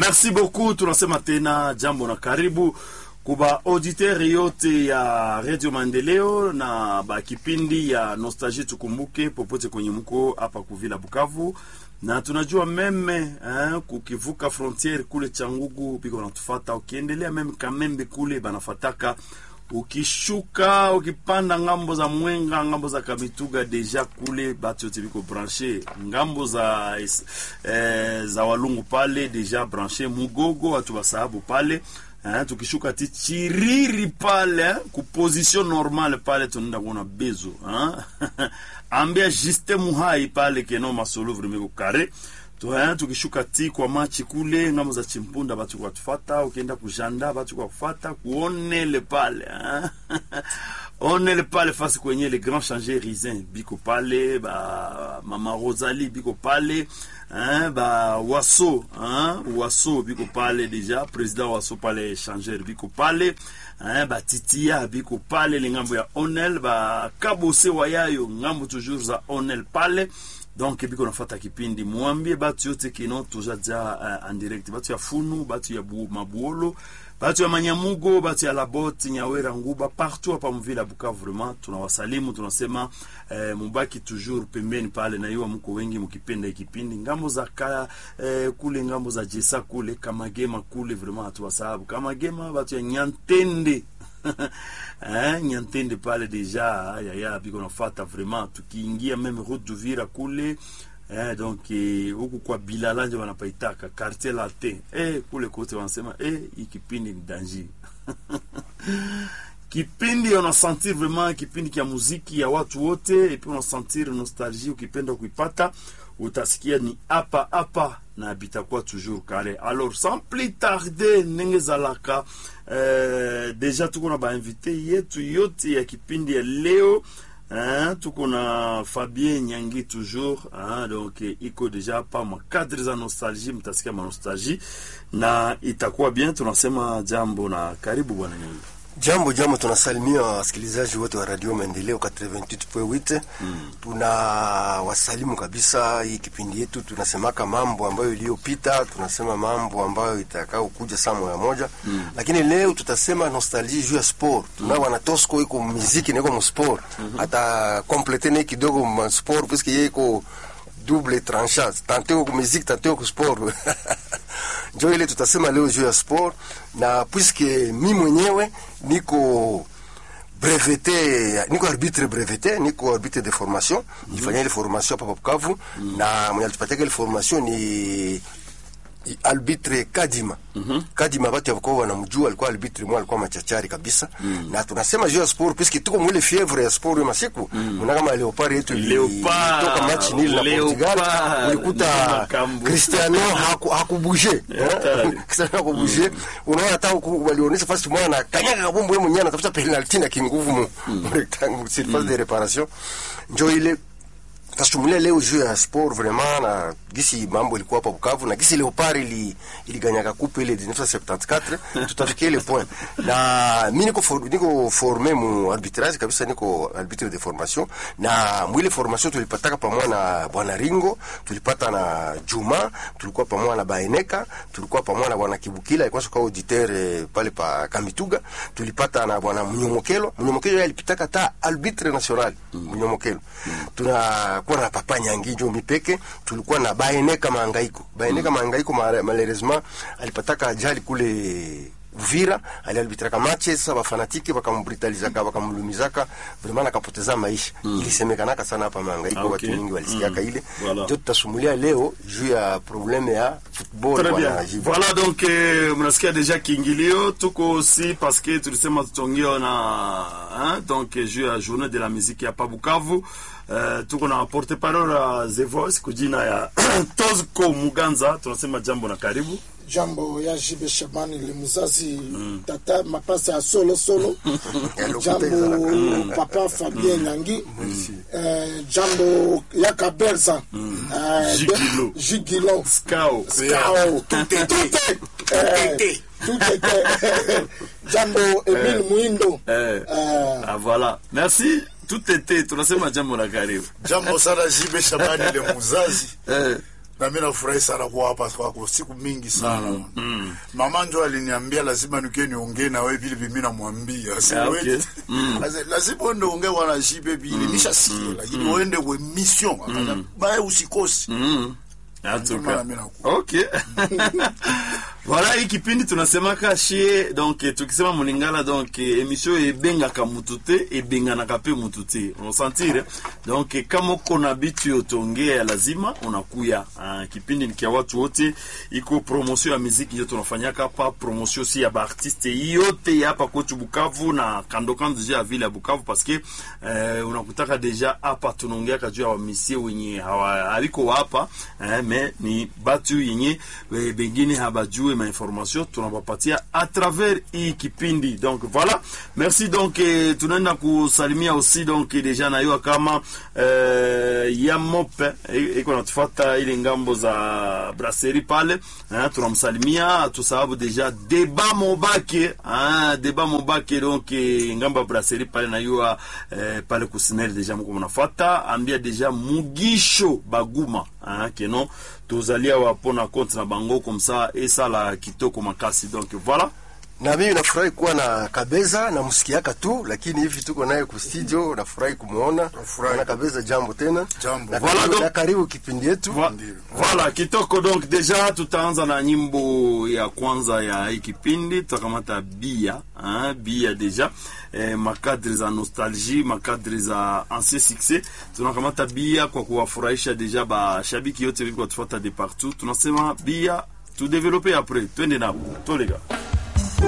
merci beaucoup tunasema tena jambo na karibu kuba auditeur yote ya radio maendeleo na bakipindi ya nostalgie tukumbuke popote kwenye mko hapa kuvila bukavu na tunajua meme eh, kukivuka frontiere kule changugu biko natufata ukiendelea meme kamembe kule banafataka ukishuka ukipanda ngambo za mwenga ngambo za kamituga deja kule batu yote biko branche ngambo za eh, za walungu pale deja branche mugogo watu basahabu pale eh, tukishuka ti chiriri pale eh, kuposition normale pale tunaenda kuona bezo eh? ambia juste muhai pale keno masolo vremeko kare Tuha, tukishuka ti kwa machi kule ngambo za chimpunda batu kwa tufata ukienda kujanda batu kwa kufata kuonele pale hein? onele pale fasi kwenye le grand changer risin biko pale ba mama Rosalie biko pale hein? ba waso hein? waso biko pale deja president waso pale changer biko pale hein? ba titia biko pale le ngambo ya onel ba kabose wayayo ngambo toujours za onel pale donc biko nafata kipindi mwambie batu yote kino tujaja uh, en direct batu ya funu batu ya bu, mabuolo batu ya manyamugo batu ya laboti nyawera nguba partout hapa mvila bukavu vraiment tunawasalimu tunasema eh, mubaki toujours pembeni pale na iwa mko wengi mkipenda ikipindi ngambo za ka, eh, kule ngambo za jesa kule kamagema kule vraiment hatuwasahabu kamagema batu ya nyantende eh, nyantende pale deja yaya biko nafata vraiment tukiingia meme route d'Uvira kule eh, donc huku kwa Bilala nje wanapaitaka quartier latin eh, kule kote wanasema eh, hii kipindi ni danger kipindi unasentir vraiment kipindi kia muziki ya watu wote epi unasentir nostalgie ukipenda kuipata utasikia ni hapa hapa na bitakuwa toujours kale alors sans plus tarder ndenge ezalaka euh, deja tuko na bainvité yetu yote ya kipindi ya leo hein, tuko na fabien nyangi toujours hein, donc iko deja pa makadre za nostalgie mtasikia manostalgie na itakuwa bien tunasema jambo na karibu bwana nyangi Jambo jambo, tunasalimia wasikilizaji wote wa Radio Maendeleo 88.8. Mm. Tuna wasalimu kabisa. Hii kipindi yetu tunasemaka mambo ambayo iliyopita, tunasema mambo ambayo itakao kuja saa moja moja. Mm. Lakini leo tutasema nostalgie juu ya sport. Tuna mm. wana Tosco iko muziki na iko mu sport. Mm -hmm. Ata complete ne kidogo mu sport puisque yeye iko double tranchant. Tantôt kwa muziki, tantôt kwa sport. njo ile tutasema leo juu ya sport, na puisque mi mwenyewe niko brevete, niko arbitre brevete, niko arbitre de formation mm -hmm. nifanya ile formation hapa Bukavu mm -hmm. na mwenye alitupatia ile formation ni arbitre Kadima. Mm -hmm. Kadima watu walikuwa wanamjua, alikuwa arbitre mwa alikuwa machachari kabisa. Mm -hmm. Na tunasema juu ya sport puisque tuko mwile fievre ya sport ya masiku. Mm -hmm. kama Leopard yetu ilitoka match nil na Portugal, ulikuta Cristiano haku hakubuje. Cristiano hakubuje. Unaona hata walionyesha fast mwana na kanyaga kabumbu yeye mwenyewe anatafuta penalty na kinguvu mu rectangle surface de reparation. Njoo ile tasumulia leo juu ya sport vraiment na gisi mambo ilikuwa hapa Bukavu na gisi Leopard ili iliganyaka coupe ile 1974 tutafikia ile point na mimi niko for, niko formé mu arbitrage kabisa niko arbitre de formation na mwile formation tulipataka pamoja na bwana Ringo tulipata na Juma tulikuwa pamoja na Baeneka tulikuwa pamoja na bwana Kibukila alikuwa soka auditeur eh, pale pa Kamituga tulipata na bwana Mnyomokelo Mnyomokelo yeye alipitaka ta arbitre national Mnyomokelo tuna tulikuwa na papa Nyangi jo mipeke, tulikuwa na Baeneka Mahangaiko. Baeneka mm. Mahangaiko malheureusement alipataka ajali kule Uvira, aliarbitraka matches sasa wafanatiki wakambrutalizaka wakamlumizaka vraiment akapoteza maisha. Mm. Ilisemekanaka sana hapa Mahangaiko, okay. Watu wengi walisikiaka mm. ile. Voilà. Ndio tutasumulia leo juu ya probleme ya football Très bien. Voilà donc eh, mnasikia deja kiingilio tuko aussi parce que tulisema tutongea na hein, donc juu ya journée de la musique hapa Bukavu. Uh, tuko na porte parole ya The Voice kujina ya Tozko Muganza, tunasema jambo na karibu. Jambo ya Jibe Shabani le mzazi mm. tata mapasa ya solo solo jambo mm. papa Fabien Nyangi mm. uh, jambo ya Kaberza mm. uh, Jigilo Jigilo Skao Skao tute tute tute jambo Emile Muindo eh. uh, ah, voilà merci tutete tunasema jambo na karibu jambo sana Jibe Shabani le muzazi eh. na mi nafurahi sana kuwa hapa kwako siku mingi sana mama njo aliniambia lazima nikie niongee na wewe vile vimi namwambia Si Ah, wewe- okay. Lazi- lazima uende ongee wana jibe vile nishasikia lakini uende we mission Akasema, bae usikosi En tout Ndio maana cas. mimi nakuwa. Ok. voilà hii kipindi tunasemaka shie donc eh, tukisema mulingala donc eh, emission ebengaka mutu te ebenganaka pe mutu te unasantire donc eh, kama uko na bitu yotongea lazima unakuya ah, kipindi ni kia watu wote iko promotion ya muziki ndio tunafanyaka hapa promotion si ya baartiste yote ya hapa kwetu Bukavu na kando kando deja ya vile ya Bukavu parce que eh, unakutaka deja hapa tunaongeaka juu ya wamisie wenye hawa- haliko hapa eh, me ni batu yenye eh, bengine habajue ma information tunabapatia à travers hii kipindi donc voilà merci donc eh, tunaenda kusalimia aussi donc deja nayua kama eh, ya mope eh, iko natufata ile ngambo za brasserie pale eh, tunamsalimia tusababu deja deba mobake ah, deba mobake donc eh, ngambo ya brasserie pale nayua eh, pale kusinel deja mko mnafata ambia deja mugisho baguma ah, keno tozalia wapo na compte na bango comme ça esala kitoko makasi donc voilà na mimi nafurahi kuwa na Kabeza namsikiaka tu, lakini hivi tuko naye ku studio, nafurahi kumwona Nafurahi. na Kabeza. Jambo tena, Jambo. na Voilà, karibu, donc- na karibu kipindi yetu. Vo- Voilà, kitoko donc deja tutaanza na nyimbo ya kwanza ya hii kipindi tutakamata bia hein, bia deja eh, makadri za nostalgie makadri za ancien succès tunakamata bia kwa kuwafurahisha deja bashabiki yote vilikuwa tufuata de partout tunasema bia tudevelope apres twende nabo tolega